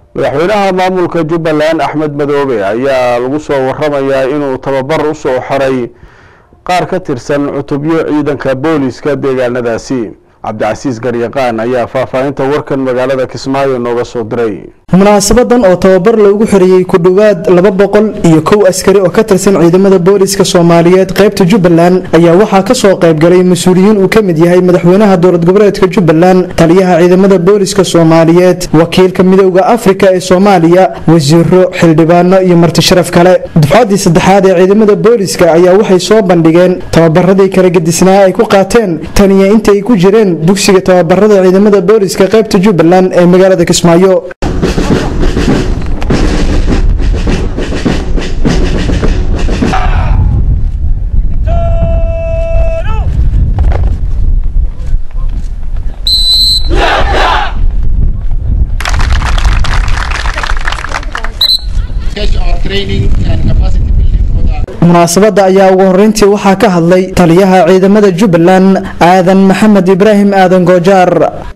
madaxweynaha maamulka jubbaland axmed madoobe ayaa lagu soo waramayaa inuu tababar u soo xoray qaar ka tirsan cutubyo ciidanka booliska deegaanadaasi cabdicasiis garyaqaan ayaa faahfaahinta warkan magaalada kismaayo nooga soo diray munaasabadan oo tababar loogu xiriyey ku dhowaad laba boqol iyo kow askari oo ka tirsan ciidamada booliska soomaaliyeed qaybta jubbaland ayaa waxaa kasoo qaybgalay mas-uuliyiin uu ka mid yahay madaxweynaha dowlad goboleedka jubbaland taliyaha ciidamada booliska soomaaliyeed wakiilka midowda afrika ee soomaaliya wasiiro xildhibaano iyo marti sharaf kale dufcadii saddexaad ee ciidamada booliska ayaa waxay soo bandhigeen tababaradii kala gedisnaa ay ku qaateen taniya inta ay ku jireen dugsiga tababarada ciidamada booliska qaybta jubbaland ee magaalada kismaayo munaasabada ayaa ugu horeyntii waxaa ka hadlay taliyaha ciidamada jubbaland aadan maxamed ibraahim aadan goojaar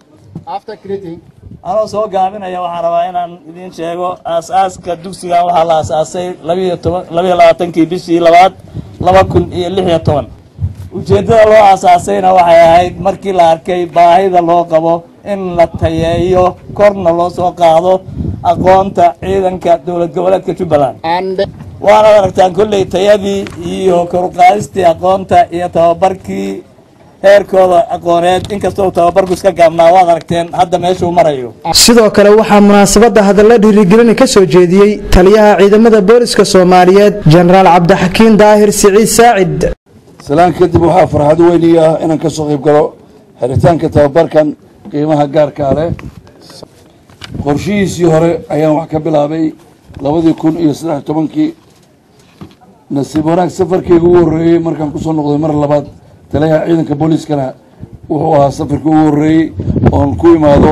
anoo soo gaabinaya waxaan rabaa inaan idiin sheego aas-aaska dugsigan waxaa la aas-aasay labiiyo toban labiiyo labaatankii bishii labaad laba kun iyo lix iyo toban ujeeddada loo aasaasayna waxay ahayd markii la arkay baahida loo qabo in la tayeeyo korna loo soo qaado aqoonta ciidanka dowlad goboleedka jubbaland waanaad aragtaan kolley tayadii iyo koruqaadistii aqoonta iyo tababarkii heerkooda aqooneed inkastoo tababarku iska gaabnaa waad aragteen hadda meeshuu marayo sidoo kale waxaa munaasabada hadalla dhiirigelina ka soo jeediyey taliyaha ciidamada booliska soomaaliyeed jenaraal cabdixakiin daahir siciid saacid salaan kadib waxaa farxad weyni ah inaan ka soo qayb galo xiritaanka tababarkan qiimaha gaarkaa leh qorshihiisii hore ayaan wax ka bilaabay labadii kun iyo saddex tobankii nasiib wanaag safarkeyga ugu horreeyey markaan kusoo noqday mar labaad taliyaha ciidanka booliiskana wuxuu ahaa safarkii ugu horreeyey oon ku imaado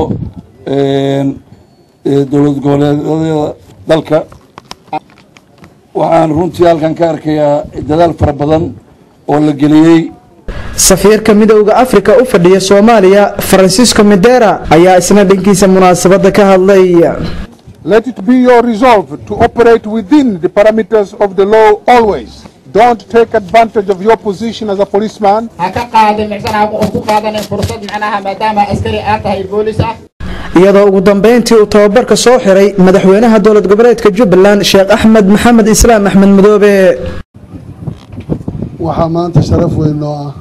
dowlad goboleedyada dalka waxaan runtii halkan ka arkayaa dadaal fara badan oo la geliyey safiirka midowda afrika u fadhiya soomaaliya francisco midera ayaa isna dhankiisa munaasabada ka hadlay Let it be your resolve to operate within the parameters of the law always. Don't take advantage of your position as a policeman. ha ka qaadin micsan ha ku qaadanin fursad macnaha maadaama askari aad tahay boolis ah iyadoo ugu dambeyntii uu tababarka soo xiray madaxweynaha dowlad goboleedka jubbaland sheekh axmed maxamed islaam axmed madoobe waxaa maanta sharaf weyn noo ah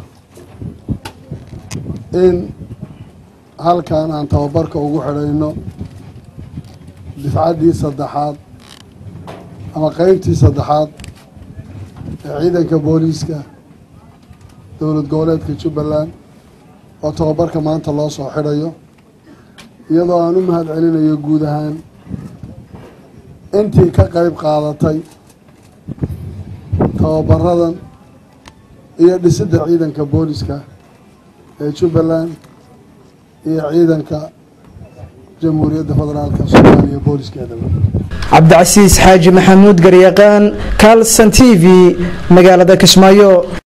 in halkan aan tababarka ugu xidhayno difcaddii saddexaad ama qeybtii saddexaad ee ciidanka booliiska dowlad goboleedka jubbaland oo tababarka maanta loo soo xidhayo iyadoo aan u mahad celinayo guud ahaan intii ka qeyb qaadatay tababaradan iyo dhisidda ciidanka booliska ee jubbaland iyo ciidanka jamhuuriyadda federaalka soomaaliya booliskeedaba cabdicasiis xaaji maxamuud garyaqaan kalson t v magaalada kismaayo